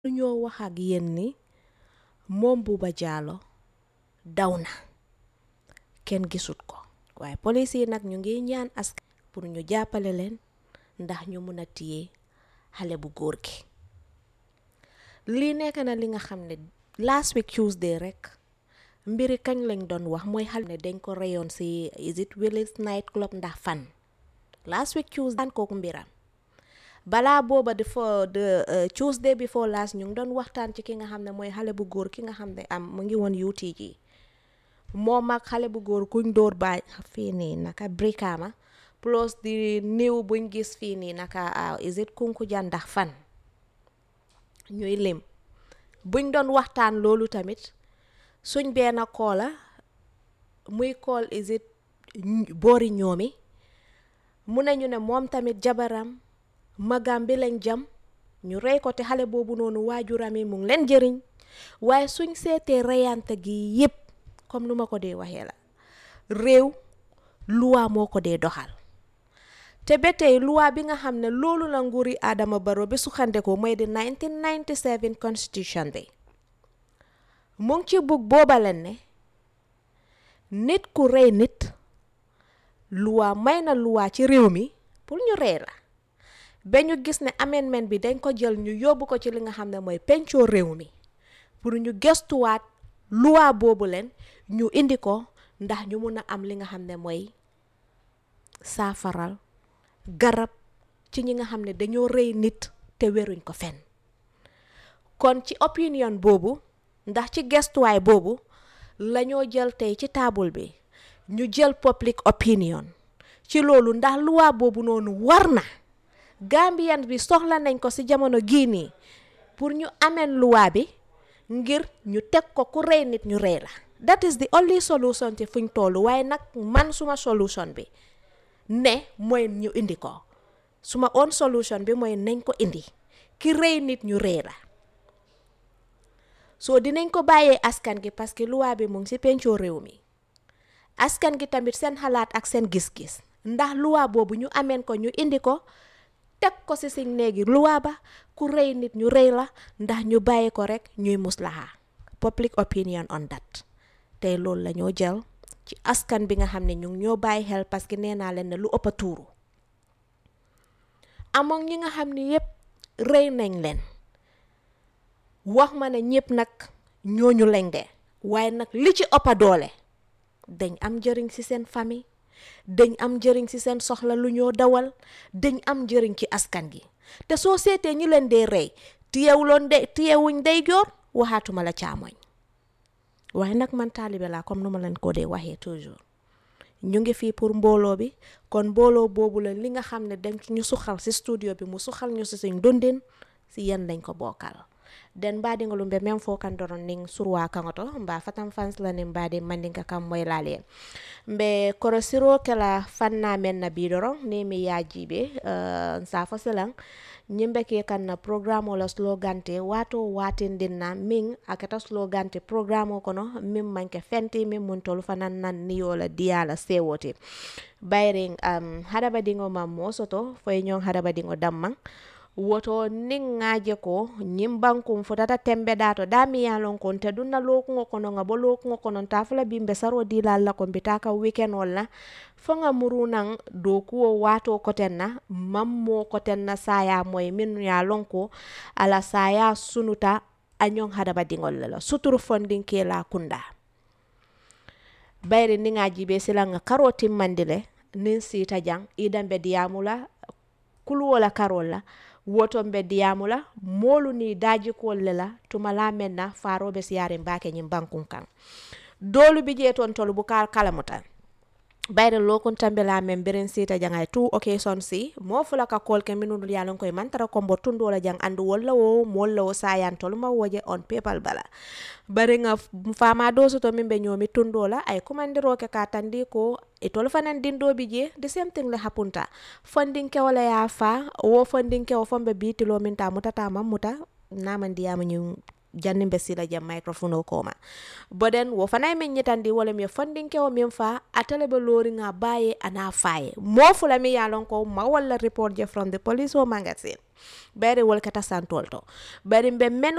lu ñoo wax ak yéen ni moom Buuba Jallow daw na kenn gisut ko waaye police yi nag ñu ngi ñaan askan pour ñu jàppale leen ndax ñu mun a téye xale bu góor gi lii nekk na li nga xam ne last week Tuesday rek mbiri kañ lañ doon wax mooy xale ne dañ ko reyoon si is it Willis night club ndax fan last week Tuesday daan kooku mbiram balaa booba di fo de Tuesday before last ñu ngi doon waxtaan ci ki nga xam ne mooy xale bu góor ki nga xam ne am mu ngi woon UTG moom ak xale bu góor kuñ dóor baay fii nii naka Brikama plus di néew buñ gis fii nii naka is it Kunkuja ndax fan ñuy lim buñ doon waxtaan loolu tamit suñ benn koola muy kool is it boori ñoomi mu ne ñu ne moom tamit jabaram magam bi lañ jam ñu rey ko te xale boobu noonu waajuram yi mu ngi leen jëriñ waaye suñ seetee reyante gi yépp comme nu ma ko dee waxee la réew luwaa moo ko dee doxal te ba tey luwaa bi nga xam ne loolu la nguuri Adama Barrow bi sukkandekoo mooy di 1997 constitution bi mu ngi ci bugg booba leen ne nit ku rey nit luwaa may na luwaa ci réew mi pour ñu rey la ba ñu gis ne amendement bi dañ ko jël ñu yóbbu ko ci li nga xam ne mooy pencoo réew mi pour ñu gestuwaat luwaa boobu leen ñu indi ko ndax ñu mun a am li nga xam ne mooy saafaral garab ci ñi nga xam ne dañoo rey nit te weruñ ko fenn kon ci opinion boobu ndax ci gestuwaay boobu lañoo jël tey ci taabul bi ñu jël public opinion ci loolu ndax luwaa boobu noonu war na Gambian bi soxla nañ ko ci jamono gii nii pour ñu ameen luwaa bi ngir ñu teg ko ku rey nit ñu rey la that is the only solution ci fuñ tollu waaye nag man suma solution bi ne mooy ñu indi ko suma own solution bi mooy nañ ko indi ki rey nit ñu rey la soo dinañ ko bàyyee askan gi parce que luwaa bi mu ngi ci pencoo réew mi askan gi tamit seen xalaat ak seen gis-gis ndax luwaa boobu ñu ameen ko ñu indi ko teg ko ci si néegi luwaa ba ku rey nit ñu rey la ndax ñu bàyyi ko rek ñuy muslaha public opinion on that tey loolu la ñoo jël ci askan bi nga xam ne ñu ngi ñoo bàyyi xel parce que nee naa leen ne lu ëpp a tuuru amoon ñi nga xam ne yépp rey nañ leen wax ma ne ñépp nag ñooñu lañ de waaye nag li ci ëpp a doole dañ am njëriñ ci seen famille dañ am njëriñ ci seen soxla lu ñoo dawal dañ am njëriñ ci askan gi te soo seetee ñi leen dee rey tiyewuloon de tiyewuñ day joor waxaatuma la caamoñ waaye nag man taalibe laa comme nu ma leen ko dee waxee toujours ñu ngi fii pour mbooloo bi kon mbooloo boobu la li nga xam ne dañ ñu suxal ci studio bi mu suxal ñu ci suñ dundin ci yéen lañ ko bokkal den mbaɗigol ɓe men fo kan doron nin surwa kaŋoto mba fatan fansla nin mbaɗi mandinka kam moylali mbe korosiro kela fanna men na bi doron ni mi yajiɓe uh, safo silan ñimɓe ke kan na programme o la slogante wato watindin na min akata slogante programme o kono min manke fenti min mun tolu fanan nan niyola diyala sewote bayrin um, haɗaɓadiŋo man mo soto foye ñon haɗaɓadiŋo damman woto nin ŋaje ko ñin bankum fotata tembe dato dami yalon kon te dunna lokuŋo kono ŋa bo lokuŋo kono ta fula bimbe saro dilal la ko mbita ka weekend wol la fo ŋa murunan dokuwo wato koten na mammo koten na saya moy min yalon ko ala saya sunuta a ñon hadaba diŋol la suturu fondin ke la kunda bayri ni ŋaji be sila ŋa karo timmandi le nin sita jang idambe diyamula kuluwola karol la woton be diyamula molu ni daji kol le la tuma la men na farobe siyare mbake nyim bankun kan dolu bi je ton tolu bu kal kalamuta bayre lokon tambe la men beren sita jangay tu occasion si mo fula ka kol ke minul yalon koy man tara kombo tundo la jang andu walla wo molla wo sayan tolu ma woje on pepal bala bare nga fama do to min be nyomi tundo la ay komandiro ke ka tandi ko e tolu fanan dindo bi je the same thing le hapunta funding ke wala ya fa wo funding ke o fombe bitilo min ta mutata mamuta namandi yama nyu janni be sila jam microphone o koma boden wo fanay min nyitandi wala mi funding ke o min fa atale be lori nga baye ana faye mo fula mi yalon ko ma wala report je from the police o magazine bari wol kata santol to bari be men